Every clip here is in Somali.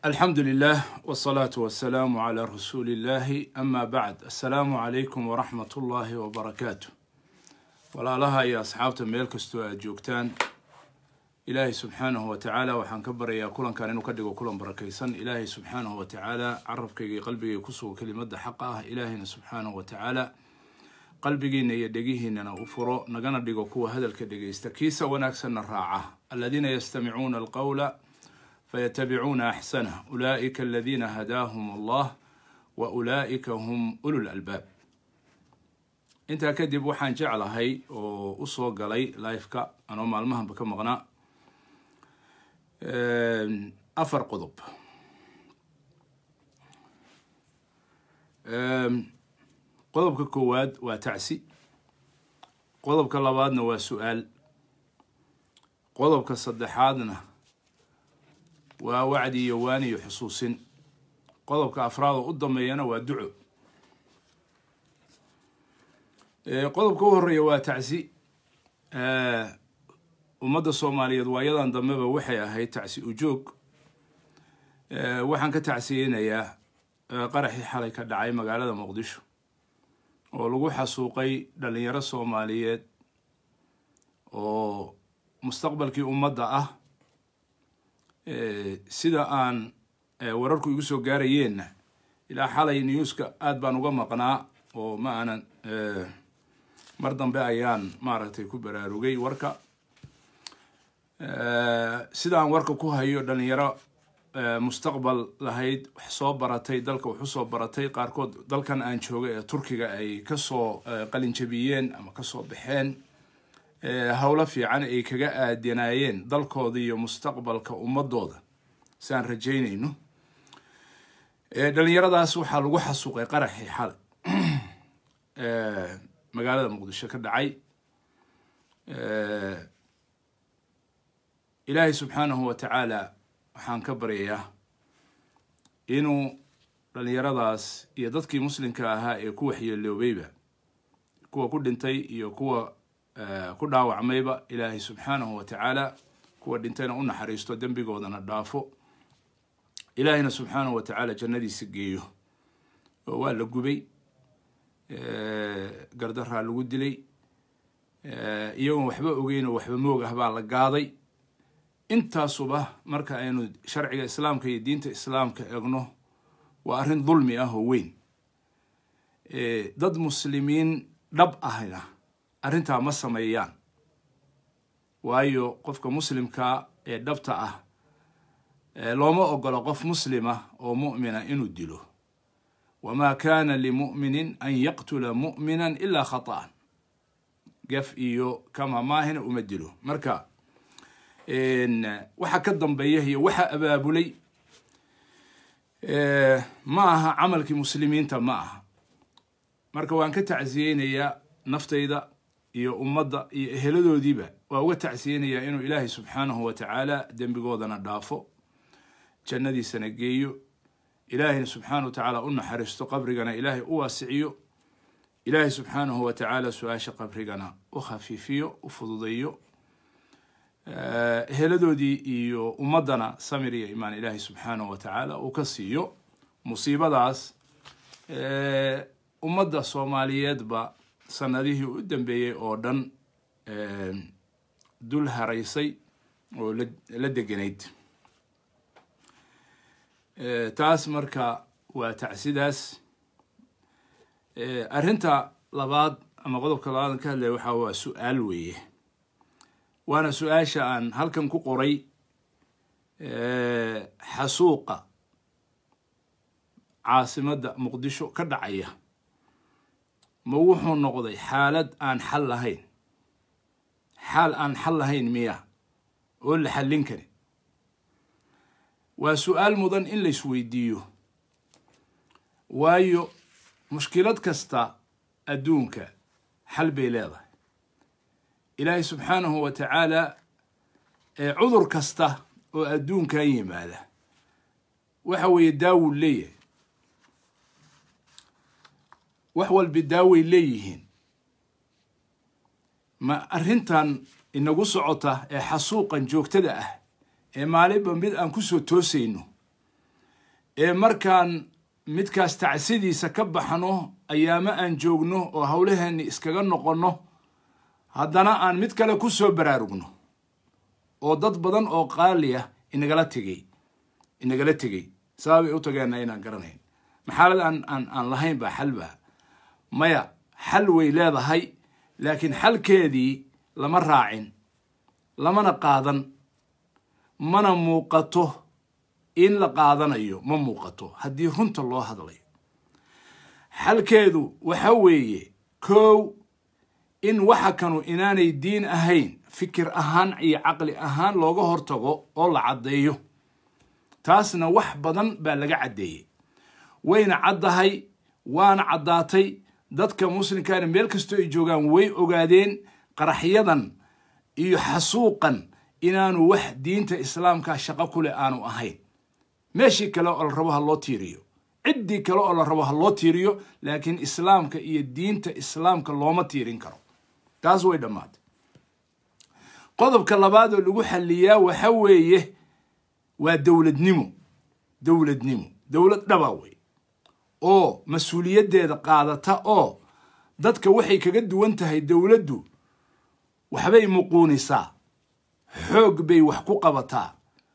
alxamdu lilah wsalaatu wasalaamu calaa rasuuli illahi ama bacd assalaamu calaykum waraxmat ullaahi wabarakaatu walaalaha iyo asxaabta meel kastoo aad joogtaan ilaahay subxaanahu wa tacaala waxaan ka baryayaa kulankan inuu ka dhigo kulan barakaysan ilaahay subxaanahu wa tacaala carabkayga iyo qalbigayga kusugo kelimada xaqa ah ilaahayna subxaanahu wa tacaala qalbigiina iyo dhegihiinana u furo nagana dhigo kuwa hadalka dhegaysta kiisa wanaagsanna raaca aladiina yastamicuuna alqawla faytabicuuna axsanah ulaa'ika aladiina hadaahum allah wa ulaa'ika hum ulul albaab intaa kadib waxaan jeclahay oo usoo galay lifeka anoo maalmahanba ka maqnaa afar qodob qodobka koowaad waa tacsi qodobka labaadna waa su-aal qodobka saddexaadna waa wacdi iyo waani iyo xusuusin qodobka afraad oo u dambeeyana waa duco qodobka u horeeya waa tacsi ummadda soomaaliyeed waayadan dambeba waxay ahayd tacsi ujoog waxaan ka tacsiyeynayaa qaraxii xalay ka dhacay magaalada muqdisho oo lagu xasuuqay dhalinyaro soomaaliyeed oo mustaqbalkii ummadda ah sida aan wararku igu soo gaarayeenna ilaa xalay newska aada baan uga maqnaa oo ma aanan mar dambe ayaan maaragtay ku baraarugay warka sida aan warka ku hayo dhalinyaro mustaqbal lahayd wax soo baratay dalka wax usoo baratay qaarkood dalkan aan jooga ee turkiga ay kasoo qalinjabiyeen ama kasoo baxeen howlo fiican ay kaga aadanaayeen dalkooda iyo mustaqbalka ummadooda si aan rajaynayno dhalinyaradaas waxaa lagu xasuuqay qaraxii xalay magaalada muqdisho ka dhacay ilaahay subxaanahu wa tacaala waxaan ka baryayaa inuu dhalinyaradaas iyo dadkii muslimka ahaa ee ku waxyeeloobayba kuwa ku dhintay iyo kuwa ku dhaawacmayba ilaahay subxaanahu wa tacaala kuwa dhintayna u naxariisto dembigoodana dhaafo ilaahayna subxaanahu wa tacaala jannadiisa geeyo oo waa la gubay gardaraa lagu dilay iyagoon waxba ogeyn oo waxba moog ah baa la gaaday intaasuba marka aynu sharciga islaamka iyo diinta islaamka egno waa arrin dulmi ah oo weyn dad muslimiin dhab ahna arrintaa ma sameeyaan waayo qofka muslimka ee dhabta ah looma ogolo qof muslima oo mu'mina inuu dilo wamaa kana limu'minin an yaqtula mu'mina ilaa khata'an gaf iyo kama maahina uma dilo marka waxa ka dambeeya iyo waxa abaabulay ma aha camalkii muslimiinta ma aha marka waan ka tacsiyeynayaa naftayda iyo ummadda iyo eheladoodiiba waa uga tacsiyeynayaa inuu ilaahay subxaanahu wa tacaala dembigoodana dhaafo jannadiisana geeyo ilaahayna subxaanahu wa tacaala u naxariisto qabrigana ilaahay u waasiciyo ilaahay subxaanahu wa tacaala su-aasha qabrigana u khafiifiyo u fududeeyo heladoodii iyo ummaddana samir iyo imaan ilaahay subxaanahu wa tacaala uu ka siiyo musiibadaas ummadda soomaaliyeedba sanadihii u dambeeyey oo dhan dul haraysay oo la deganayd taas marka waa tacsidaas arrinta labaad ama qodobka labaadan ka hadlaya waxaa waa su-aal weeye waana su-aasha aan halkan ku qoray xasuuqa caasimadda muqdisho ka dhacaya ma wuxuu noqday xaalad aan xal lahayn xaal aan xal lahayn miya oo la xallin karin waa su-aal mudan in la isweydiiyo waayo mushkilad kasta adduunka xal bay leedahay ilaahay subxaanahu wa tacaala cudur kasta oo adduunkan yimaada waxa weeye daawuu leeyahay wax walba daaway leeyihiin ma arrintan inagu socota ee xasuuqan joogtada ah ee maalinba mid aan kusoo toosayno ee markaan midkaas tacsidiisa ka baxno ayaamo aan joogno oo howlaheenni iskaga noqonno haddana aan mid kale ku soo baraarugno oo dad badan oo qaali ah inagala tegey inagala tegey sababay u tageenna inaan garanayn maxaalad aan aan aan lahayn baa xal baa maya xal way leedahay laakiin xalkeedii lama raacin lamana qaadan mana muuqato in la qaadanayo ma muuqato haddii runta loo hadlayo xalkeedu waxa weeye kow in waxa kanu inaanay diin ahayn fikir ahaan iyo caqli ahaan looga hortago oo la caddeeyo taasna wax badan baa laga caddeeyey wayna caddahay waana caddaatay dadka muslimkaana meel kastoo ay joogaan way ogaadeen qaraxyadan iyo xasuuqan inaanu wax diinta islaamka shaqo ku leh aanu ahayn meeshii kale oo la rabo ha loo tiiriyo ciddii kale oo la rabo ha loo tiiriyo laakiin islaamka iyo diinta islaamka looma tiirin karo taas way dhammaatay qodobka labaad oo lagu xalliyaa waxa weeye waa dowladnimo dowladnimo dowlad dhaba wey oo mas-uuliyaddeeda qaadata oo dadka waxay kaga duwan tahay dowladdu waxbay muquunisaa xoog bay wax ku qabataa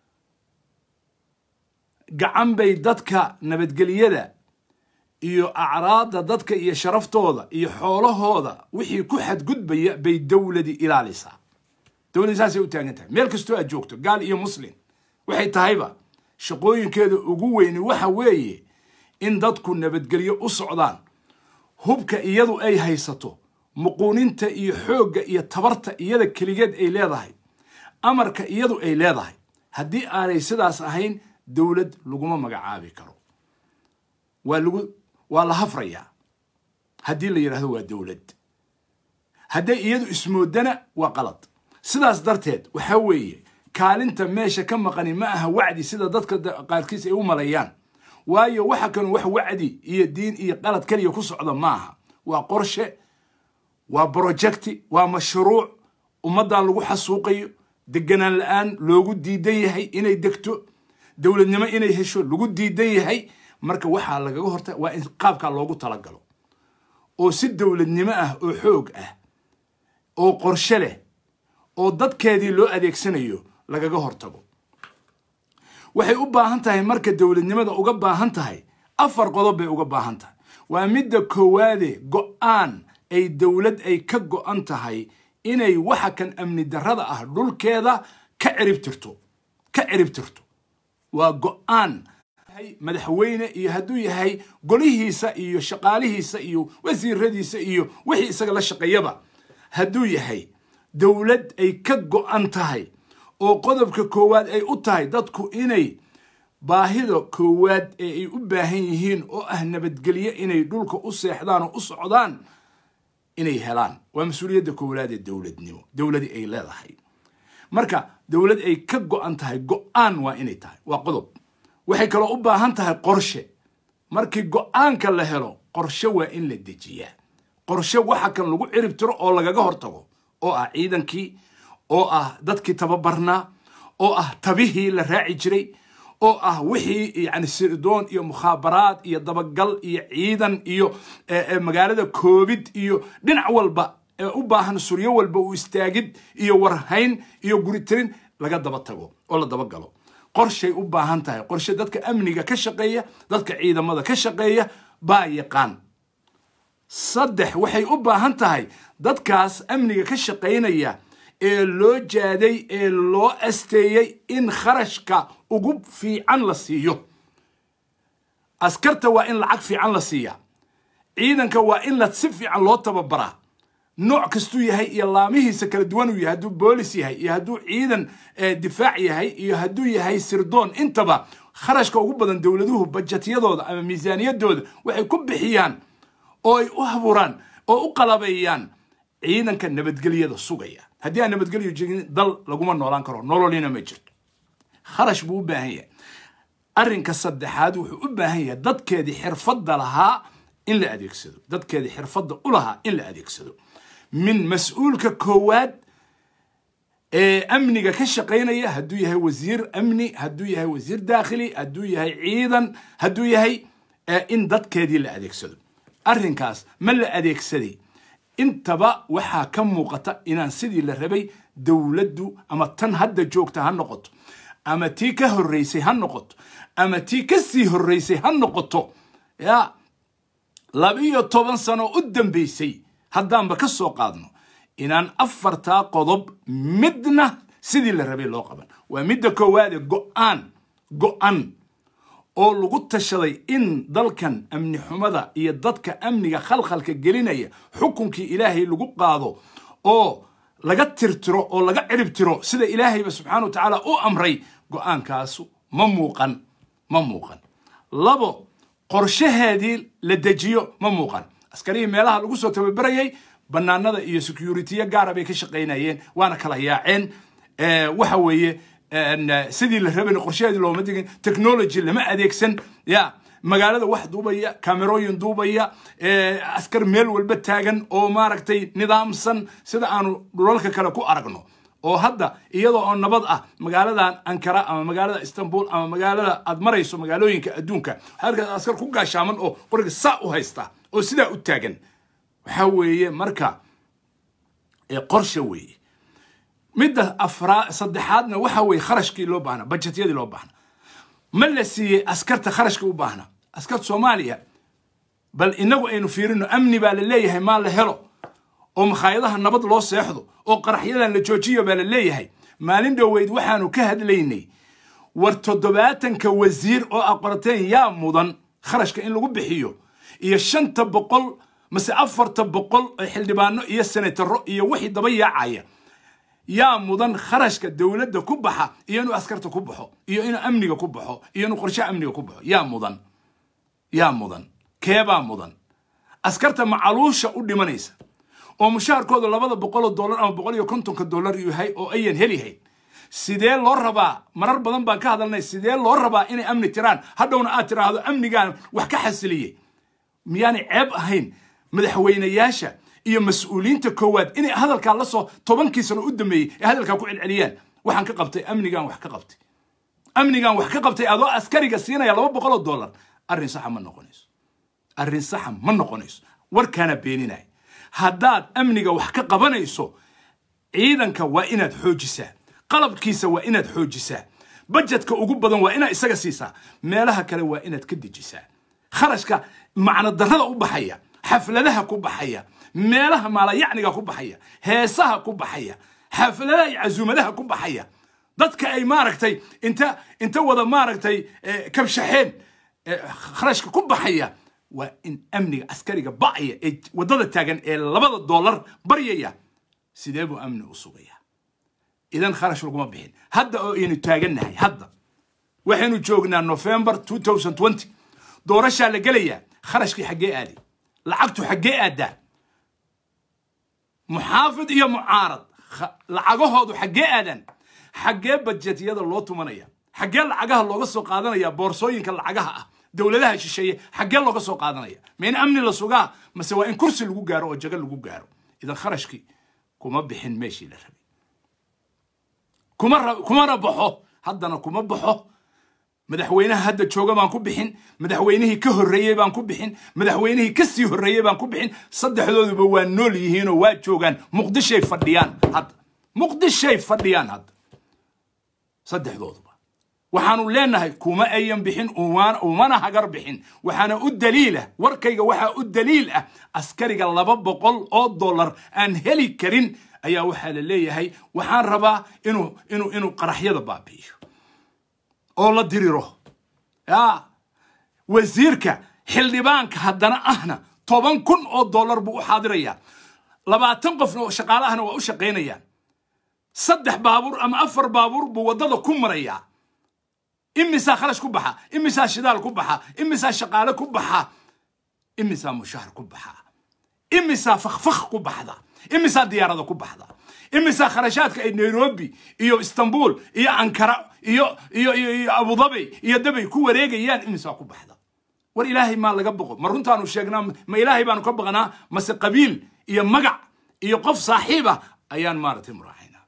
gacan bay dadka nabadgelyada iyo acraadda dadka iyo sharaftooda iyo xoolahooda wixii ku xadgudbaya bay dowladi ilaalisaa dowladdi saasay u taagan tahay meel kastoo aad joogto gaal iyo muslim waxay tahayba shaqooyinkeeda ugu weyni waxa weeye in dadku nabadgelyo u socdaan hubka iyadu ay haysato muquuninta iyo xoogga iyo tabarta iyada keligeed ay leedahay amarka iyadu ay leedahay haddii aanay sidaas ahayn dowlad laguma magacaabi karo waa lagu waa la hafrayaa haddii la yidhahdo waa dowlad hadday iyadu ismoodana waa qalad sidaas darteed waxa weeye kaalinta meesha ka maqani ma aha wacdi sida dadka qaarkiis ay u maleeyaan waayo waxa kanu wax wacdi iyo diin iyo qalad keliya ku socda ma aha waa qorshe waa brojecti waa mashruuc ummaddan lagu xasuuqayo deganaan la-aan loogu diidan yahay inay degto dowladnimo inay hesho lagu diidan yahay marka waxaa lagaga horta waa in qaabkaa loogu talagalo oo si dowladnimo ah oo xoog ah oo qorshe leh oo dadkeedii loo adeegsanayo lagaga hortago waxay u baahan tahay marka dowladnimada uga baahan tahay afar qodob bay uga baahan tahay waa midda koowaade go-aan ay dowlad ay ka go-an tahay inay waxa kan amni darrada ah dhulkeeda ka ciribtirto ka ciribtirto waa go-aan madaxweyne iyo hadduu yahay golihiisa iyo shaqaalihiisa iyo wasiiradiisa iyo wixii isaga la shaqeeyaba hadduu yahay dowlad ay ka go-an tahay oo qodobka koowaad ay u tahay dadku inay baahida koowaad ee ay u baahan yihiin oo ah nabadgelyo inay dhulka u seexdaan oo u socdaan inay helaan waa mas-uuliyadda koowaad ee dowladnimo dowladii ay leedahay marka dowlad ay ka go-an tahay go-aan waa inay tahay waa qodob waxay kaloo u baahan tahay qorshe markii go-aanka la helo qorshe waa in la dejiyaa qorshe waxa kan lagu cirib tiro oo lagaga hortago oo ah ciidankii oo ah dadkii tababarnaa oo ah tabihii la raaci jiray oo ah wixii yani sirdoon iyo mukhaabaraad iyo dabagal iyo ciidan iyo magaalada koobid iyo dhinac walba ee u baahan suryo walba uu istaagid iyo warhayn iyo guritirin laga daba tago oo la dabagalo qorshay u baahan tahay qorshe dadka amniga ka shaqeeya dadka ciidamada ka shaqeeya baa yaqaan saddex waxay u baahan tahay dadkaas amniga ka shaqaynaya ee loo jaaday ee loo asteeyey in kharashka ugu fiican la siiyo askarta waa in lacag fiican la siiyaa ciidanka waa in la si fiican loo tababaraa nooc kastuu yahay iyo laamihiisa kala duwan uu yahay hadduu boolis yahay iyo hadduu ciidan difaac yahay iyo hadduu yahay sirdoon intaba kharashka ugu badan dowladuhu bajetyadooda ama miisaaniyadooda waxay ku bixiyaan oo ay u haburaan oo u qalabeeyaan ciidanka nabadgelyada sugaya haddii aan nabadgelyo jirin dal laguma noolaan karo nololina ma jirto kharash buu u baahan yahay arrinka saddexaad wuxuu u baahan yahay dadkeedii xirfadda lahaa in la adeegsado dadkeedii xirfadda u lahaa in la adeegsado min mas-uulka koowaad ee amniga ka shaqaynaya hadduu yahay wasiir amni hadduu yahay wasiir daakhili hadduu yahay ciidan hadduu yahay in dadkeedii la adeegsado arrinkaas ma la adeegsaday intaba waxaa ka muuqata inaan sidii la rabay dowladdu ama tan hadda joogta ha noqoto ama tii ka horreysay ha noqoto ama tii ka sii horreysay ha noqoto ya labiyo toban sano u dambaysay haddaanba ka soo qaadno inaan afartaa qodob midna sidii la rabay loo qaban waa midda koowaade go'aan go'an oo lagu tashaday in dalkan amni xumada iyo dadka amniga khalkhalka gelinaya xukunkii ilaahay lagu qaado oo laga tirtiro oo laga cirib tiro sida ilaahayba subxaana wa tacaala u amray go'aankaasu ma muuqan ma muuqan labo qorshaheedii la dejiyo ma muuqan askarihii meelaha lagu soo tababarayay bannaanada iyo securitiya gaara bay ka shaqaynayeen waana kala yaaceen waxa weeye sidii la rabayna qorshaheedii looma digin technology lama adeegsan ya magaalada wax duubaya kamerooyin duubaya askar meel walba taagan oo maaragtay nidaamsan sida aanu dhulalka kale ku aragno oo hadda iyadoo oo nabad ah magaaladan ankara ama magaalada istanbul ama magaalada aad marayso magaalooyinka adduunka halkaas askar ku gaashaaman oo qoriga saa u haysta oo sidaa u taagan waxa weeye marka qorsha weeye midda afraa saddexaadna waxa weeye kharashkii loo baahna bajetyadii loo baahna ma la siiyey askarta kharashka u baahna askarta soomaaliya bal inagu aynu fiirino amni baa la leeyahay maa la helo oo makhaayadaha nabad loo seexdo oo qaraxyadan la joojiyo baa la leeyahay maalin dhoweyd waxaanu ka hadlaynay war toddobaatanka wasiir oo aqorateen yaa mudan kharashka in lagu bixiyo iyo shanta boqol mase afarta boqol oo xildhibaano iyo senataro iyo wixii daba yaacaya yaa mudan kharashka dowladda ku baxa iyo inuu askarta ku baxo iyo inuu amniga ku baxo iyo inuu qorshe amniga ku baxo yaa mudan yaa mudan keebaa mudan askarta macaluusha u dhimanaysa oo mushaharkooda labada boqoloo dollar ama boqol iyo kontonka dollar yahay oo ayan helihayn sidee loo rabaa marar badan baan ka hadalnay sidee loo rabaa inay amni tiraan hadhowna aad tiraahdo amnigaan wax ka xasiliyey miyaanay ceeb ahayn madaxweynayaasha iyo mas-uuliyiinta koowaad inay hadalkaa la soo tobankii sano u dambeeyey ee hadalkaa ku celceliyaan waxaan ka qabtay amnigaan wax ka qabtay amnigaan wax ka qabtay adoo askariga siinaya laba boqoloo dollar arrin saxa ma noqonayso arrin saxa ma noqonayso warkaana beeninaya haddaad amniga wax ka qabanayso ciidanka waa inaad xoojisaa qalabkiisa waa inaad xoojisaa bajetka ugu badan waa inaad isaga siisaa meelaha kale waa inaad ka dejisaa kharashka macno darrada u baxaya xafladaha ku baxaya meelaha maalayacniga ku baxaya heesaha ku baxaya xafladaha iyo casuumadaha ku baxaya dadka ay maaragtay inta inta wada maaragtay kabshaxeen kharashka ku baxaya waa in amniga askariga ba'aya ee waddada taagan ee labada dollar baryaya sidee buu amni u sugaya idan kharash laguma bixin hadda oo aynu taagannahay hadda waxaynu joognaa november doorashaa la gelayaa kharashkii xaggee aaday lacagtu xaggee aadaa muxaafid iyo mucaarad lacagahoodu xaggee aadaan xaggee bajetyada loo tumanaya xaggee lacagaha looga soo qaadanaya boorsooyinka lacagaha ah dowladaha shisheeye xaggee looga soo qaadanaya ma in amni la sugaa mase waa in kursi lagu gaaro oo jago lagu gaaro idan kharashkii kuma bixin meeshii la rabay kuma kumana baxo haddana kuma baxo madaxweynaha hadda jooga baan ku bixin madaxweynihii ka horreeyey baan ku bixin madaxweynihii ka sii horreeyey baan ku bixin saddexdooduba waa nool yihiinoo waa joogaan muqdishay fadhiyaan hadda muqdishay fadhiyaan hadda saddexdooduba waxaanu leenahay kuma ayan bixin umana hagar bixin waxaana u daliilah warkayga waxaa u daliil ah askariga laba boqol oo dollar aan heli karin ayaa waxaa la leeyahay waxaan rabaa inuu inuu inuu qaraxyada baabi'iyo oo la diriro ya wasiirka xildhibaanka haddana ahna toban kun oo dollar buu u xaadirayaa labaatan qofna oo shaqaale ahna waa u shaqaynayaan saddex baabuur ama afar baabuur buu waddada ku marayaa imisaa kharash ku baxa imisaa shidaal ku baxa imisaa shaqaale ku baxa imisaa mushahar ku baxa imisaa fakfak ku baxda imisaa diyaarada ku baxda imisaa kharashaadka ay nairobi iyo istanbul iyo ankara iyo iyo iyo iyo abudabi iyo dabay ku wareegayaan imisaa ku baxda war ilaahay maa laga boqo ma runtaanu sheegnaa ma ilaahay baanu ka baqnaa mase qabiil iyo magac iyo qof saaxiib ah ayaan maaragtay muraaxaynaa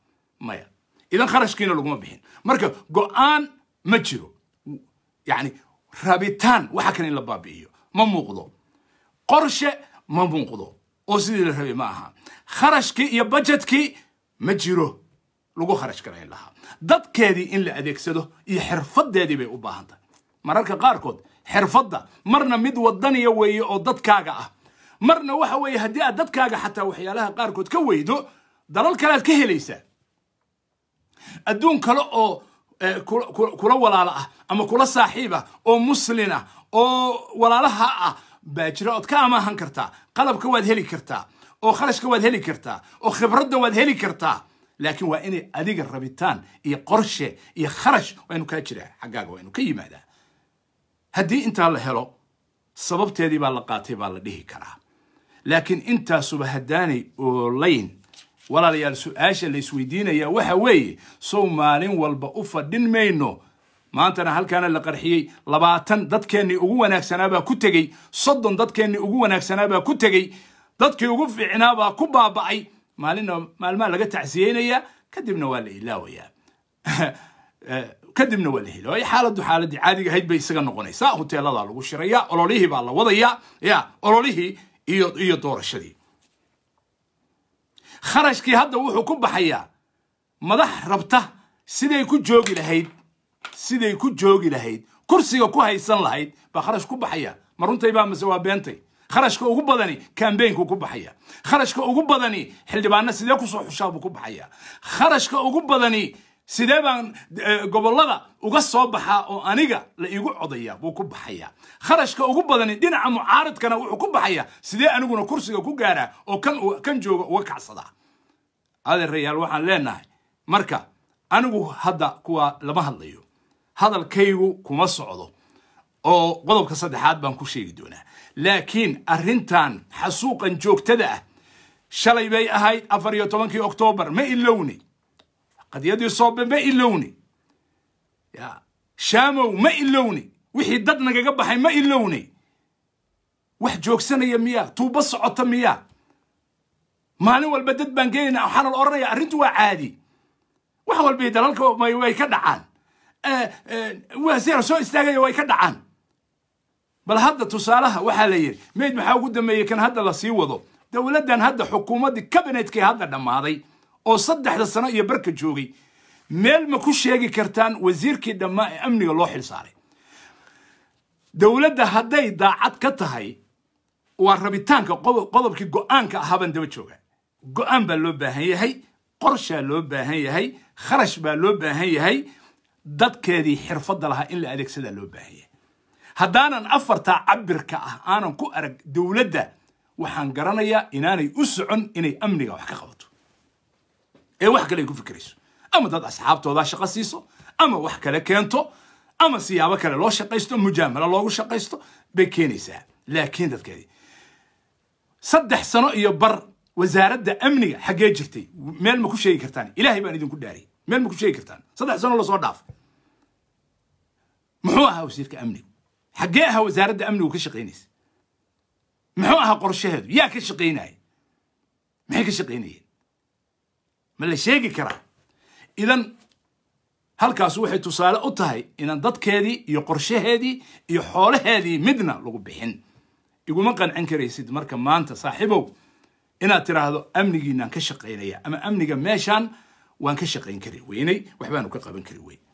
maya idan kharashkiina laguma bixin marka go-aan ma jiro yacni rabitaan waxa kan in la baabi'iyo ma muuqdo qorshe ma muuqdo oo sidii la rabay ma aha kharashkii iyo bajetkii ma jiro lagu kharash garayn lahaa dadkeedii in la adeegsado iyo xirfadeedii bay u baahan tahay mararka qaarkood xirfadda marna mid wadaniya weeye oo dadkaaga ah marna waxa weeye haddii aad dadkaaga xataa waxyaalaha qaarkood ka weydo dalal kale aad ka helaysaa adduun kale oo kula walaalo ah ama kula saaxiib ah oo muslin ah oo walaalaha ah baa jira ood ka amaahan kartaa qalabka waad heli kartaa oo kharashka waad heli kartaa oo khibradda waad heli kartaa laakiin waa inay adiga rabitaan iyo qorshe iyo kharash waa inu kaa jiraa xaggaaga waa inu ka yimaadaa haddii intaa la helo sababteedii baa la qaatay baa la dhihi karaa laakiin intaasuba haddaanay oolayn walaalayaal su-aasha la isweydiinaya waxa weeye sow maalin walba u fadhin mayno maantana halkaana la qarxiyey labaatan dadkeennii ugu wanaagsanaabaa ku tegey soddon dadkeennii ugu wanaagsanaabaa ku tegey dadkii ugu fiicnaabaa ku baaba'ay maalinna maalmaha laga tacsiyeynayaa kadibna waa la ilaawayaa kadibna waa la hilaawaya xaaladdu xaaladii caadiga ahayd bay isaga noqonaysaa hoteeladaa lagu shirayaa ololihii baa la wadayaa ya ololihii iyo iyo doorashadii kharashkii hadda wuxuu ku baxayaa madax rabta siday ku joogi lahayd siday ku joogi lahayd kursiga ku haysan lahayd baa kharash ku baxaya ma runtay baa mase waa beentay kharashka ugu badani kambaynku ku baxaya kharashka ugu badani xildhibaano sidee kusoo xushaa buu ku baxaya kharashka ugu badani sidee baan gobollada uga soo baxaa oo aniga la iigu codaya buu ku baxaya kharashka ugu badani dhinaca mucaaradkana wuxuu ku baxaya sidee aniguna kursiga ku gaaraa oo kan kan jooga uga kacsadaa adeerayaal waxaan leenahay marka anigu hadda kuwa lama hadlayo hadalkaygu kuma socdo oo qodobka saddexaad baan ku sheegi doonaa laakiin arrintan xasuuqan joogtada ah shalay bay ahayd afar iyo tobankii oktoobar ma ilowni qadiyadii soobe ma ilowni ya shaamow ma ilowni wixii dad nagaga baxay ma ilowni wax joogsanaya miyaa tuubo socota miyaa maalin walba dad baan geenayna waxaana la odhanaya arrintu waa caadi wax walba dalalka way ka dhacaan wasiir soo istaagaya way ka dhacaan bal hadda tusaalaha waxaa la yidhi mayd maxaa ugu dambeeyey kan hadda la sii wado dowladdan hadda xukuumaddii kabinetkii hadda dhammaaday oo saddexda sano iyo barka joogay meel ma ku sheegi kartaan wasiirkii dhammaa ee amniga loo xil saaray dowladda hadday daacad ka tahay waa rabitaanka qodobkii go-aanka ahaabaan daba jooga go-aan baa loo baahan yahay qorshaa loo baahan yahay kharash baa loo baahan yahay dadkeedii xirfadda lahaa in la adeegsadaa loo baahan yahay haddaanan afartaa cabirka ah aanan ku arag dowladda waxaan garanayaa inaanay u socon inay amniga wax ka qabato ee wax kale ay ku fikirayso ama dad asxaabtoodaa shaqo siiso ama wax kale keento ama siyaabo kale loo shaqaysto mujaamalo loogu shaqaysto bay keenaysaa laakiin dadkeedii saddex sano iyo bar wasaaradda amniga xaggee jirtay meel ma ku sheegi kartaan ilaahay baan idinku dhaariyay meel ma ku sheegi kartaan saddex sano lasoo dhaaf muxuu ahaa wasiirka amnigu xaggee ahaa wasaaradda amnigu ka shaqaynaysa muxuu ahaa qorshaheedu yaa ka shaqaynaya maxay ka shaqaynayeen ma la sheegi karaa idan halkaas waxay tusaale u tahay inaan dadkeedii iyo qorshaheedii iyo xoolaheedii midna lagu bixin iguma qancin karaysid marka maanta saaxiibow inaad tiraahdo amnigiinaan ka shaqaynaya ama amniga meeshaan waan ka shaqayn kari weynay waxbaanu ka qaban kari weyn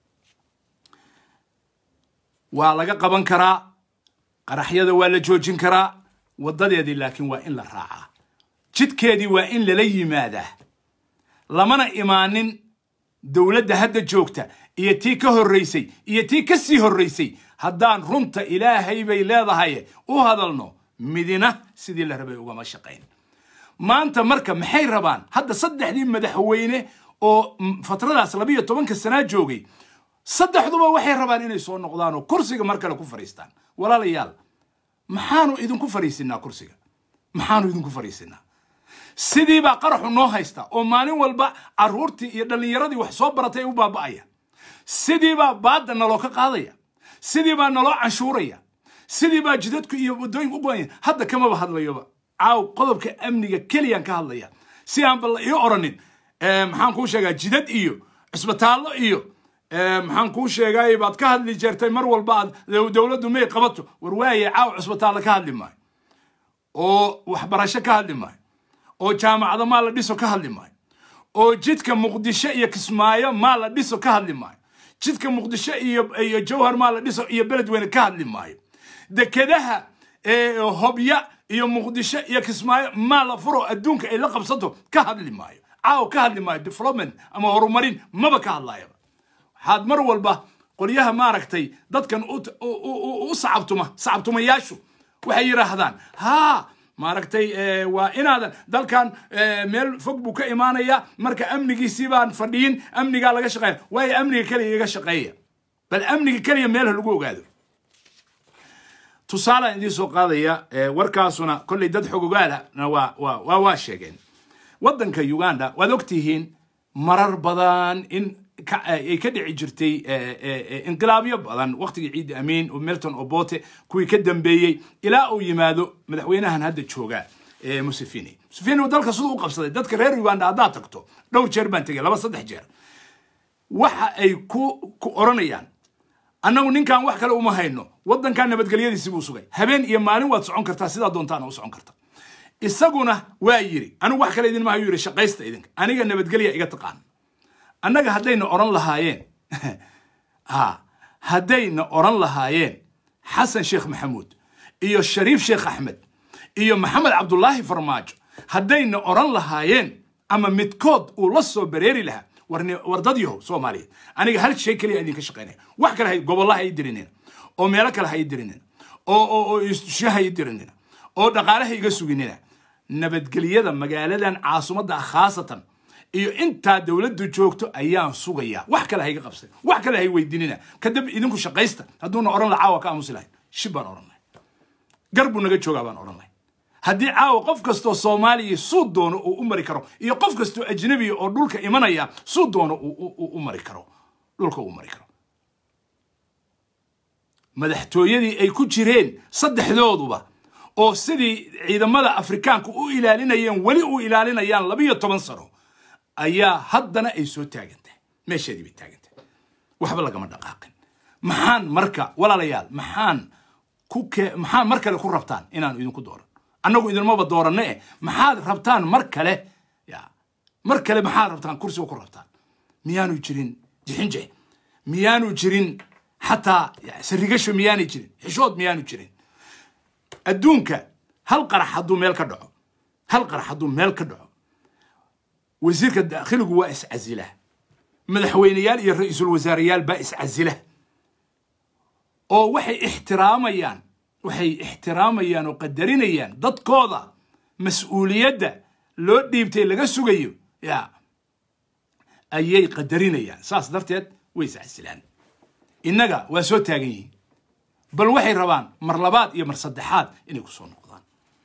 waa laga qaban karaa qaraxyada waa la joojin karaa waddadeedii laakiin waa in la raacaa jidkeedii waa in lala yimaadaa lamana imaanin dowladda hadda joogta iyo tii ka horraysay iyo tii ka sii horraysay haddaan runta ilaahay bay leedahay u hadalno midina sidii la rabay ugama shaqayn maanta marka maxay rabaan hadda saddexdii madaxweyne oo fatradaas labiiyo tobanka sanaa joogay saddexduba waxay rabaan inay soo noqdaan oo kursiga mar kale ku fadhiistaan walaalayaal maxaanu idinku fadhiisinaa kursiga maxaanu idinku fadhiisinaa sidii baa qaraxu noo haysta oo maalin walba carruurtii iyo dhallinyaradii wax soo baratay ay u baaba'aya sidii baa baadda naloo ka qaadaya sidii baa naloo canshuuraya sidii baa jidadku iyo waddooyinku u go'anya hadda kamaba hadlayoba caaw qodobka amniga keliyaan ka hadlaya si aanba la ii oranin maxaan kuu sheegaa jidad iyo cisbitaallo iyo maxaan kuu sheegay baad ka hadli jirtay mar walba aad dowladdu may qabato war waaye caaw cisbitaallo ka hadli maayo oo waxbarasho ka hadli maayo oo jaamacado maa la dhiso ka hadli maayo oo jidka muqdisho iyo kismaayo maa la dhiso ka hadli maayo jidka muqdisho iyo iyo jawhar maa la dhiso iyo beledweyne ka hadli maayo dekedaha hobya iyo muqdisho iyo kismaayo maa la furo adduunka ay la qabsato ka hadli maayo caaw ka hadli maayo development ama horumarin maba ka hadlayaba waxaad mar walba qolyaha maaragtay dadkan u sacabtuma sacabtumayaashu waxay yidhaahdaan haa maaragtay waa inaadan dalkan meel fog buu ka imaanaya marka amnigiisii baan fadhiyin amnigaa laga shaqeeya waayo amniga keliya iga shaqeeya bal amniga keliya meelha lagu ogaado tusaalaan idiin soo qaadaya warkaasuna kolley dad xogogaalana waa waa waa waa sheegeen waddanka uganda waad ogtihiin marar badan in ay ka dhici jirtay inqilaabyo badan waqtigii ciidi amiin oo milton obote kuwii ka dambeeyey ilaa uu yimaado madaxweynahan hadda jooga museveni museveni uu dalka siduu u qabsaday dadka reer uganda haddaad tagto dhowr jeer baan tegay laba saddex jeer waxa ay ku ku oranayaan annagu ninkan wax kale uma hayno waddankan nabadgelyadiisi buu sugay habeen iyo maalin waad socon kartaa sidaa doontaana u socon karta isaguna waa yiri anigu wax kale idinma hayu yiri shaqaysta idinka aniga nabadgelya iga taqaan annaga haddayna oran lahaayeen ha haddayna oran lahaayeen xasan sheekh maxamuud iyo shariif sheekh axmed iyo maxamed cabdulaahi farmaajo haddayna oran lahaayeen ama midkood uu la soo bareeri lahaa war dad yahow soomaaliyeed aniga hal shay keliya idinka shaqaynaya wax kale hay gobollaha ay dirinina oo meelo kale ha i dirinina oo oo oo istusha ha i dirinina oo dhaqaalaha iga suginina nabadgelyada magaaladan caasimadda ah khaasatan iyo intaa dowladdu joogto ayaan sugayaa wax kale hayga qabsan wax kale hay weydiinina kadib idinku shaqaysta hadduuna oran laha caawa ka aamusi lahayn shib baan oran lahay gar buu naga joogaa baan oran lahay haddii caawa qof kastoo soomaaliya suu doono uu u mari karo iyo qof kastoo ajnabiya oo dhulka imanaya suu doono uu u mari karo dhulka uu mari karo madaxtooyadii ay ku jireen saddexdooduba oo sidii ciidamada afrikaanku u ilaalinayeen weli u ilaalinayaan labiyo toban sano ayaa haddana ay soo taagantahay meesheedii bay taagantahay waxba lagama dhaqaaqin maxaan marka walaalayaal maxaan ku ke maxaan mar kale ku rabtaan inaanu idinku dooran annagu idinmaba dooranne eh maxaad rabtaan mar kale ya mar kale maxaad rabtaan kursiga ku rabtaan miyaanu jirin jixinje miyaanu jirin xataa sarigasho miyaanay jirin xishood miyaanu jirin adduunka hal qarax hadduu meel ka dhaco hal qarax hadduu meel ka dhaco wasiirka daakhiligu waa iscasila madaxweyneyaal iyo ra-iisul wasaareyaal baa iscasila oo waxay ixtiraamayaan waxay ixtiraamayaan oo qadarinayaan dadkooda mas-uuliyadda loo dhiibtay laga sugayo ya ayay qadarinayaan saas darteed way iscasilaan innaga waa soo taagan yihiin bal waxay rabaan mar labaad iyo mar saddexaad inay ku soo noqdaan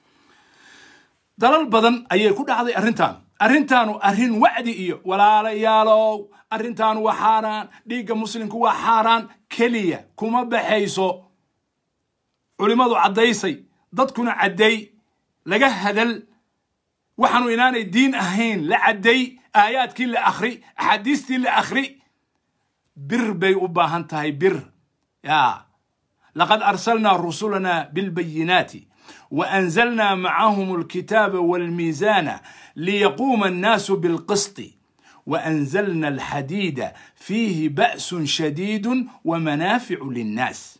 dalal badan ayay ku dhacday arrintan arrintaanu arrin wacdi iyo walaalayaalow arrintaanu waa xaaraan dhiigga muslimku waa xaaraan keliya kuma baxayso culimmadu caddaysay dadkuna cadday laga hadal waxaanu inaanay diin ahayn la cadday aayaadkii la akhri axaadiistii la akhri bir bay u baahan tahay bir ya laqad arsalnaa rusulana bilbayinaati وأنزلنا معهم الكتاب والميزان ليقوم الناس بالقسط وأنزلنا الحديد فيه بأس شديد ومنافع للناس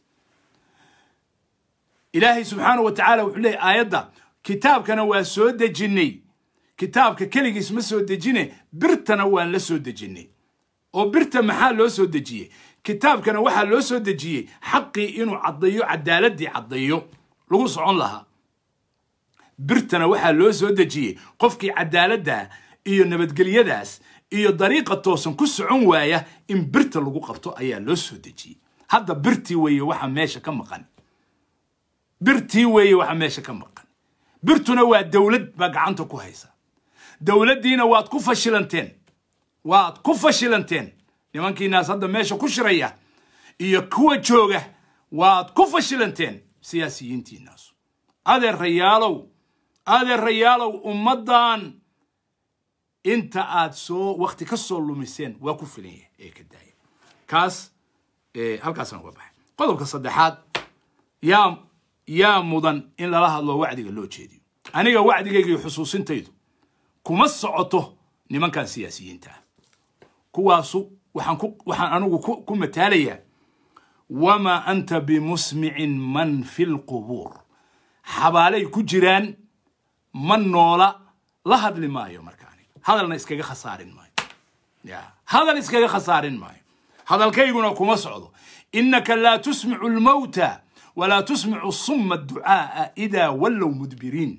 إلهي سبحانه وتعالى وحليه آيات كتاب كان واسود جني كتاب ككلي اسمه سود جني برتنا وان لسود جني oo birta maxaa loo soo dejiyey kitaabkana waxaa loo soo dejiyey xaqii inuu caddayo cadaaladii caddayo lagu socon lahaa birtana waxaa loo soo dejiyey qofkii cadaaladda iyo nabadgelyadaas iyo dariiqa toosan ku socon waaya in birta lagu qabto ayaa loo soo dejiyey hadda birtii weeye waxa meesha ka maqan birtii weeye waxa meesha ka maqan birtuna waa dowlad baa gacanta ku haysa dowladdiina waad ku fashilanteen waad ku fashilanteen nimankiinaas hadda meesha ku shiraya iyo kuwa jooga waad ku fashilanteen siyaasiyiintiinaasu adeerayaalow adeerayaalow ummaddan inta aad soo wakti ka soo lumiseen waa ku filan yahay ee ka daaya kaas halkaasaan uga baxay qodobka saddexaad yaa yaa mudan in lala hadlo wacdiga loo jeediyo aniga wacdigayga iyo xusuusintaydu kuma socoto nimankan siyaasiyiinta ah kuwaasu waxaan ku waxaan anigu ku mataalayaa wamaa anta bimusmicin man fi lqubuur xabaalay ku jiraan ma noola la hadli maayo markaani hadalna iskaga khasaarin maayo ya hadal iskaga khasaarin maayo hadalkayguna kuma socdo innaka laa tusmicu lmawta walaa tusmicu summa adducaaa idaa wallow mudbiriin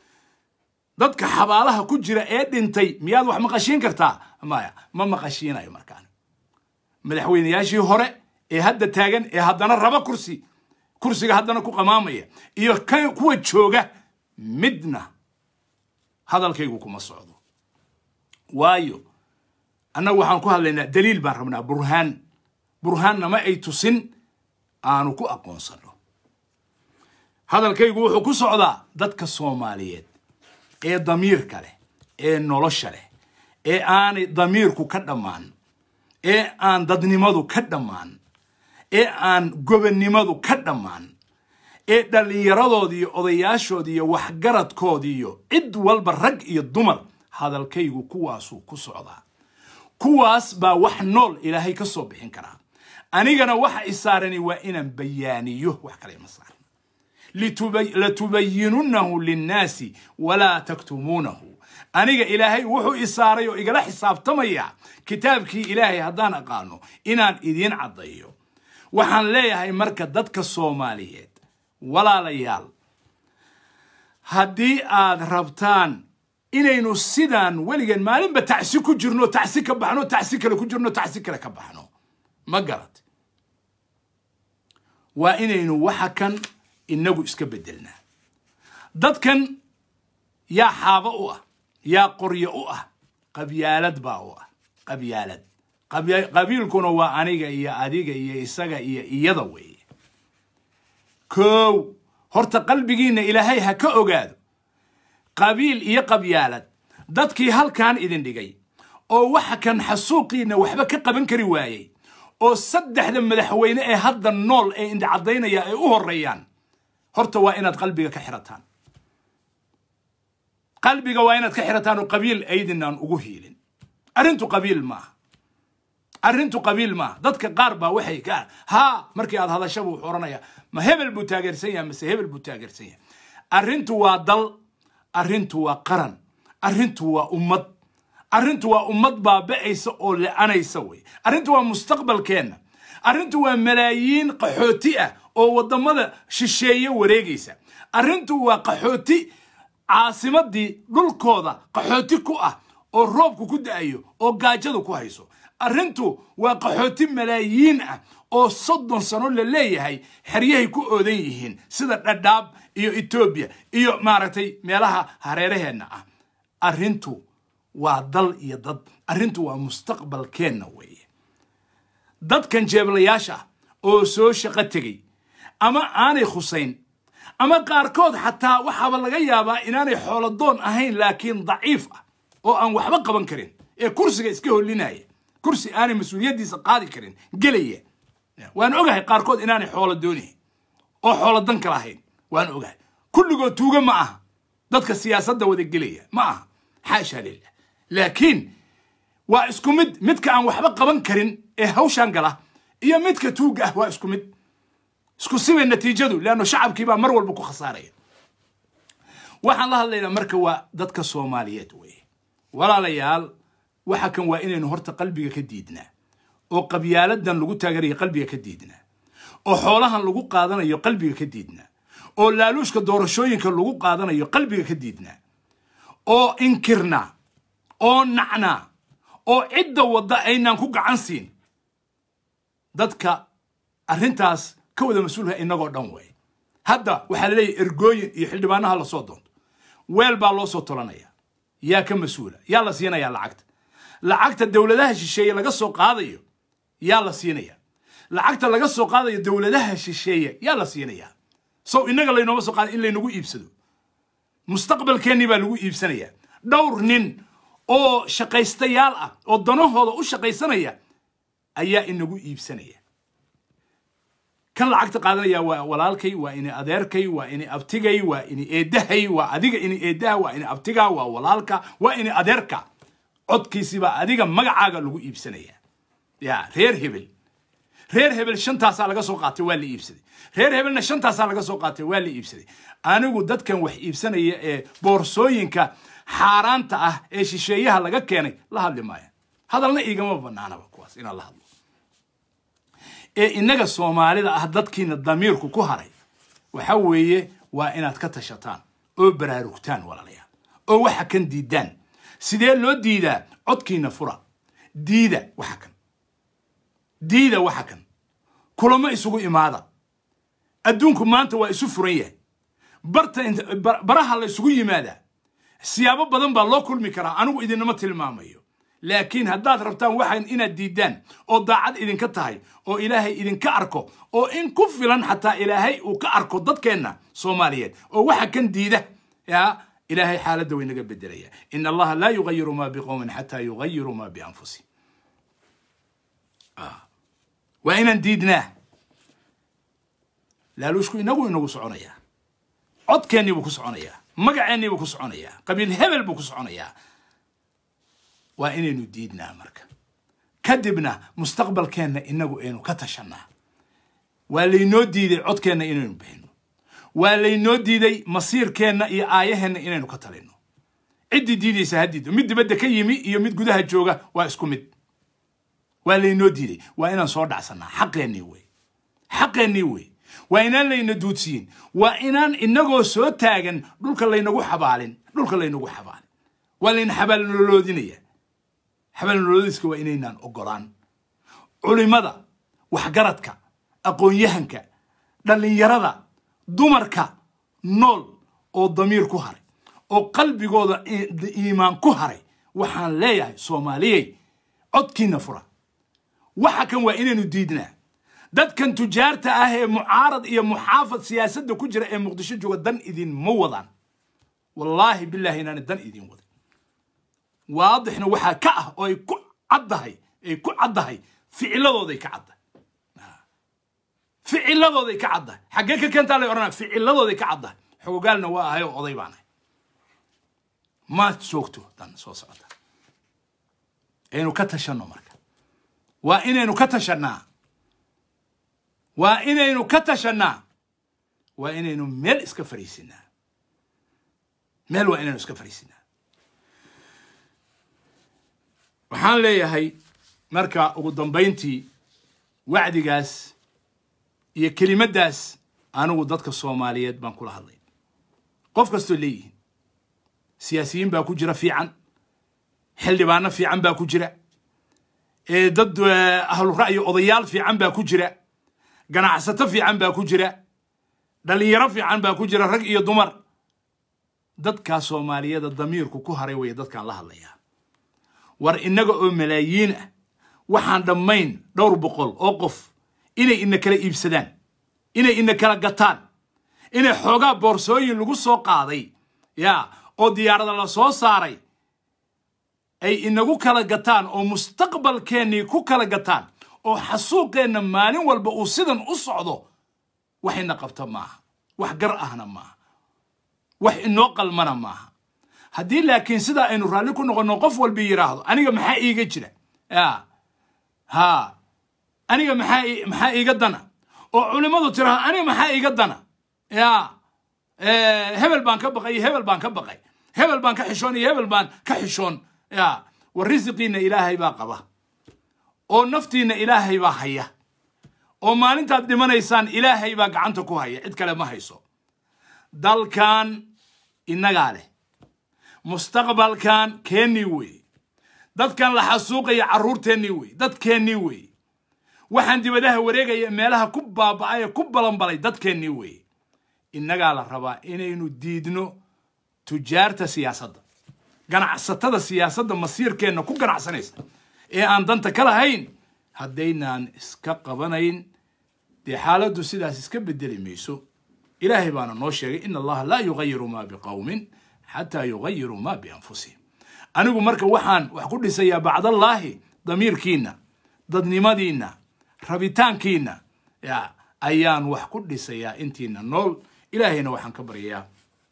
dadka xabaalaha ku jira ee dhintay miyaad wax maqashiin kartaa maya ma maqashiinayo markaan madaxweynayaashii hore ee hadda taagan ee haddana raba kursi kursiga haddana ku qamaamaya iyo kuwa jooga midna hadalkaygu kuma socdo waayo annagu waxaan ku hadlaynaa daliil baan rabnaa burhaan burhaanna ma ay tusin aanu ku aqoonsano hadalkaygu wuxuu ku socdaa dadka soomaaliyeed ee damiirka leh ee nolosha leh ee aanay damiirku ka dhammaan ee aan dadnimadu ka dhammaan ee aan gobonnimadu ka dhammaan ee dhallinyaradoodi iyo odayaashoodi iyo waxgaradkoodi iyo cid walba rag iyo dumar hadalkaygu kuwaasuu ku socdaa kuwaas baa wax nool ilaahay ka soo bixin karaa anigana waxa isaarani waa inaan bayaaniyo wax kale ima saaran latubayinunahu linnaasi walaa taktumuunahu aniga ilaahay wuxuu isaaray oo igala xisaabtamaya kitaabkii ilaahay haddaan aqaano inaan idiin caddayo waxaan leeyahay marka dadka soomaaliyeed walaalayaal haddii aad rabtaan inaynu sidaan weligan maalinba tacsi ku jirno tacsi ka baxno tacsi kale ku jirno tacsi kale ka baxno ma garad waa inaynu waxa kan inagu iska bedelnaa dadkan yaa xaabo u ah yaa qoryo u ah qabyaalad baa u ah qabyaalad qabiilkuna waa aniga iyo adiga iyo isaga iyo iyada weeye kow horta qalbigiinna ilaahay ha ka ogaado qabiil iyo qabyaalad dadkii halkan idin dhigay oo waxa kan xasuuqiinna waxba ka qaban kari waayey oo saddexda madaxweyne ee hadda nool ee indhacadaynaya ay u horeeyaan horta waa inaad qalbiga ka xirataan qalbiga waa inaad ka xirataan oo qabiil aydinaan ugu hiilin arrintu qabiil maaha arrintu qabiil maaha dadka qaar baa waxay ka haa markii aad hadasha buu odhanaya ma hebel buu taageersan yahay mase hebel buu taageersan yahay arrintu waa dal arrintu waa qaran arrintu waa ummad arrintu waa ummad baaba'aysa oo le'anaysa wey arrintu waa mustaqbalkeenna arrintu waa malaayiin qaxooti ah oo waddamada shisheeye wareegaysa arrintu waa qaxooti caasimadii dhulkooda qaxooti ku ah oo roobku ku da'ayo oo gaajadu ku hayso arrintu waa qaxooti malaayiin ah oo soddon sano la leeyahay xeryahay ku oodan yihiin sida dhadhaab iyo etoobiya iyo maaragtay meelaha hareeraheenna ah arrintu waa dal iyo dad arrintu waa mustaqbalkeenna weeye dadkan jeeblayaasha ah oo soo shaqo tegey ama aanay khusayn ama qaarkood xataa waxaaba laga yaabaa inaanay xooladoon ahayn laakiin daciif ah oo aan waxba qaban karin ee kursiga iska hollinaya kursi aanay mas-uuliyaddiisa qaadi karin gelaya waan ogahay qaarkood inaanay xoolo doonayn oo xoolo dan ka lahayn waan ogahay kulligood tuuga ma aha dadka siyaasadda wada gelaya ma aha xaasha lilah laakiin waa isku mid midka aan waxba qaban karin ee hawshan gala iyo midka tuugga ah waa isku mid isku sibay natiijadu leanno shacabkii baa mar walba ku khasaaraya waxaan la hadlaynaa marka waa dadka soomaaliyeed weye walaalayaal waxa kan waa inaynu horta qalbiga ka diidnaa oo qabyaaladan lagu taaganayo qalbiga ka diidnaa oo xoolahan lagu qaadanayo qalbiga ka diidnaa oo laaluushka doorashooyinka lagu qaadanayo qalbiga ka diidnaa oo inkirnaa oo nacnaa oo cidda wadda aynaan ku gacan siin dadka arrintaas ka wada mas-uulka inagoo dhan wey hadda waxaa la leeyahy ergooyin iyo xildhibaanaha lasoo doonto weel baa loo soo tolanaya yaa ka mas-uula yaa la siinayaa lacagta lacagta dowladaha shisheeye laga soo qaadayo yaa la siinaya lacagta laga soo qaadayo dowladaha shisheeye yaa la siinaya sow innaga laynooma soo qaada in laynagu iibsado mustaqbalkeennii baa lagu iibsanayaa dhowr nin oo shaqaystayaal ah oo danahooda u shaqaysanaya ayaa inagu iibsanaya kan lacagta qaadanaya waa walaalkay waa ini adeerkay waa ini abtigay waa ini eedahay waa adiga ini eedaha waa ini abtiga waa walaalka waa ini adeerka codkiisibaa adiga magacaaga lagu iibsanaya ya reer hebel reer hebel shantaasaa laga soo qaatay waa la iibsaday reer hebelna shantaasaa laga soo qaatay waa la iibsaday anigu dadkan wax iibsanaya ee boorsooyinka xaaraanta ah ee shisheeyaha laga keenay la hadli maaya hadalna igama banaanaba kuwaas inaan la hadlo ee innaga soomaalida ah dadkiina damiirku ku haray waxa weeye waa inaad ka tashataan oo baraarugtaan walaalayaal oo waxa kan diidaan sidee loo diidaa codkiina fura diida waxa kan diida waxa kan kulamo isugu imaada adduunku maanta waa isu furan yahay barta baraha la isugu yimaadaa siyaabo badan baa loo kulmi karaa anigu idinama tilmaamayo laakiin haddaad rabtaan waxaan inaad diidaan oo daacad idinka tahay oo ilaahay idinka arko oo in ku filan xataa ilaahay uu ka arko dadkeenna soomaaliyeed oo waxa kan diida ya ilaahay xaaladda way naga bedelaya in allaha laa yugayiru ma biqowmin xataa yugayiru ma bianfusihim waa inaan diidnaa laaluushku inagu inagu soconayaa codkeennii buu ku soconayaa magaceennii buu ku soconayaa qabiil hebel buu ku soconayaa waa inaynu diidnaa marka kadibna mustaqbalkeenna inagu aynu ka tashanaa waa laynoo diiday codkeenna inaynu bixino waa laynoo diiday masiirkeenna iyo aayaheenna inaynu ka talino ciddii diidaysa ha diido mid dibadda ka yimi iyo mid gudaha jooga waa isku mid waa laynoo diiday waa inaan soo dhacsanaa xaqeennii wey xaqeennii wey waa inaan layna duudsiyin waa inaan inagoo soo taagan dhulka laynagu xabaalin dhulka laynagu xabaalin waa layna xabaalnololoodinaya xabaalnololoodiska waa inaynaan ogolaan culimada waxgaradka aqoon-yahanka dhallinyarada dumarka nool oo damiir ku haray oo qalbigooda iimaan ku haray waxaan leeyahay soomaaliyey codkiina fura waxa kan waa inaynu diidnaa dadkan tujaarta ah ee mucaarad iyo muxaafad siyaasadda ku jira ee muqdisho jooga dan idinma wadaan wallaahi bilaahi inaani dan idin wadan waadixna waxaa ka ah oo ay ku caddahay ay ku caddahay ficiladooday ka caddahay ficiladooday ka caddahay xaggee ka keentaa lay odhanaya ficiladooday ka caddahay xogogaalna waa ahay oo oday baan ahay maad joogto dan soo socota aynu ka tashanno marka waa inaynu ka tashannaa waa inaynu ka tashannaa waa inaynu meel iska fariisinaa meel waa inaynu iska fariisinaa waxaan leeyahay marka ugu dambayntii wacdigaas iyo kelimaddaas anigu dadka soomaaliyeed baan kula hadlay qof kastoo leeyihiin siyaasiyiin baa ku jira fiican xildhibaano fiican baa ku jira dad ahlu ra'yi odayaal fiican baa ku jira ganacsato fiican baa ku jira dhallinyaro fiican baa ku jira rag iyo dumar dadkaa soomaaliyada damiirku ku haray waya dadkaan la hadlayaa war innaga oo malaayiin ah waxaan dhammayn dhowr boqol oo qof inay ina kala iibsadaan inay ina kala gataan inay xoogaa boorsooyin lagu soo qaaday yaa oo diyaarada la soo saaray ay inagu kala gataan oo mustaqbalkeennii ku kala gataan oo xasuuqeenna maalin walba uu sidan u socdo waxayna qabta maaha wax gar ahna maaha wax inoo qalmana maaha haddii laakiin sidaa aynu raalli ku noqonno qof walba yidhaahdo aniga maxaa iiga jira ya ha aniga maxaa maxaa iiga dana oo culimmadu tiraahdo aniga maxaa iiga dana ya hebel baan ka baqay iyo hebel baan ka baqay hebel baan ka xishoon iyo hebel baan ka xishoon ya war risiqiinna ilaahay baa qaba oo naftiinna ilaahay baa haya oo maalintaad dhimanaysaan ilaahay baa gacanta ku haya cid kale ma hayso dalkan innagaa leh mustaqbalkan keennii weeye dadkan la xasuuqaya carruurteennii weeye dadkeennii weeye waxaan dibadaha wareegaya meelaha ku baaba'ay ee ku balanbalay dadkeennii weeye innagaa la rabaa inaynu diidno tujaarta siyaasadda ganacsatada siyaasadda masiirkeenna ku ganacsanaysa ee aan danta ka lahayn haddaynaan iska qabanayn dee xaaladdu sidaas iska bedeli mayso ilaahay baana noo sheegay in allaha laa yugayiru maa biqowmin xataa yugayiruu maa bianfusihim anigu marka waxaan wax ku dhisayaa bacdallaahi damiirkiinna dadnimadiinna rabitaankiinna ya ayaan wax ku dhisayaa intiina nool ilaahayna waxaan ka baryayaa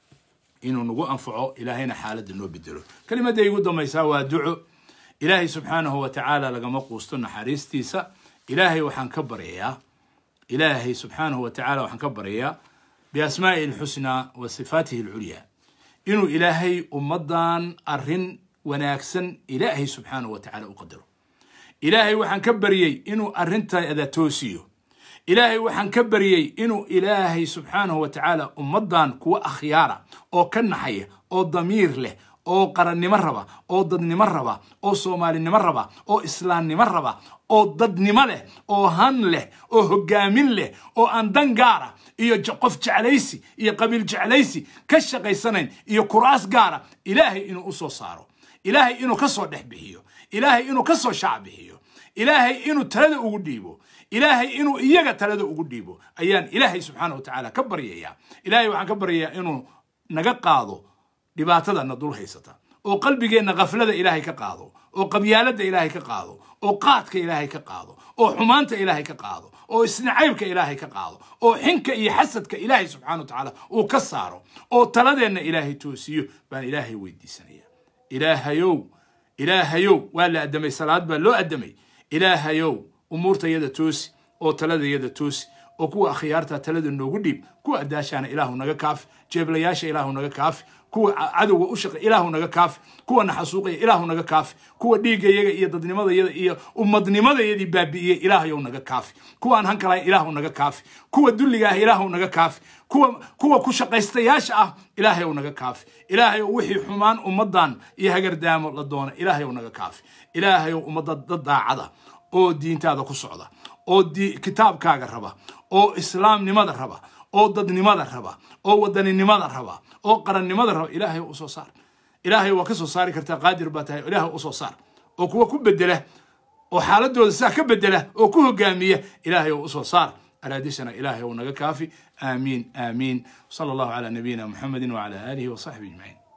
inuu nagu anfaco ilaahayna xaaladda noo bedelo kelimadda igu dambaysaa waa duco ilaahay subxaanahu wa tacaala lagama quusto naxariistiisa ilaahay waxaan ka baryayaa ilaahay subxaanahu wa tacala waxaan ka baryayaa biasmaa'ihi alxusnaa wa sifaatihi alculyaa inuu ilaahay ummaddan arrin wanaagsan ilaahay subxaanahu wa tacala u qadaro ilaahay waxaan ka baryey inuu arrintaada toosiyo ilaahay waxaan ka baryey inuu ilaahay subxaanahu wa tacaala ummaddan kuwa akhyaara oo ka naxaya oo damiir leh oo qarannimo raba oo dadnimo raba oo soomaalinimo raba oo islaamnimo raba oo dadnimo leh oo han leh oo hoggaamin leh oo aan dan gaara iyo qof jeclaysi iyo qabiil jeclaysi ka shaqaysanayn iyo kuraas gaara ilaahay inuu u soo saaro ilaahay inuu ka soo dhex bixiyo ilaahay inuu ka soo shaac bixiyo ilaahay inuu talada ugu dhiibo ilaahay inuu iyaga talada ugu dhiibo ayaan ilaahay subxaana wa tacaala ka baryayaa ilaahay waxaan ka baryayaa inuu naga qaado dhibaatada na dul haysata oo qalbigeenna khaflada ilaahay ka qaado oo qabyaaladda ilaahay ka qaado oo qaadka ilaahay ka qaado oo xumaanta ilaahay ka qaado oo isnacaybka ilaahay ka qaado oo xinka iyo xasadka ilaahay subxana wa tacaala uu ka saaro oo taladeenna ilaahay toosiyo baan ilaahay weydiisanaya ilaahayow ilaahayow waa la addamay salaad baa loo addamay ilaahayow umuurtayada toosi oo taladayada toosi oo kuwa akhyaarta talada noogu dhiib kuwa adaashaana ilaahu naga kaafi jeeblayaasha ilaahu naga kaafi kuwa cadowga u shaqa ilaahu naga kaafi kuwa naxasuuqaya ilaahu naga kaafi kuwa dhiigayaga iyo dadnimadayada iyo ummadnimadayadii baabi'iyey ilaahayow naga kaafi kuwaan hankalahay ilaahu naga kaafi kuwa dulliga ah ilaahu naga kaafi kuwa kuwa ku shaqaystayaasha ah ilaahayow naga kaafi ilaahayow wixii xumaan ummaddan iyo hagardaamo la doona ilaahayow naga kaafi ilaahayow ummadda dad daacada oo diintaada ku socda oo kitaabkaaga raba oo islaamnimada raba oo dadnimada raba oo wadaninimada raba oo qarannimada raba ilaahay u soo saar ilaahay waa ka soo saari kartaa qaadir baa tahay ilaahay u soo saar oo kuwa ku bedela oo xaaladooda saa ka bedela oo ku hogaamiya ilaahay u soo saar alaadishana ilaahay naga kaafi aamiin aamiin sala allahu calaa nabiyina muxamedin wacala aalihi wasaxbihi ajmaciin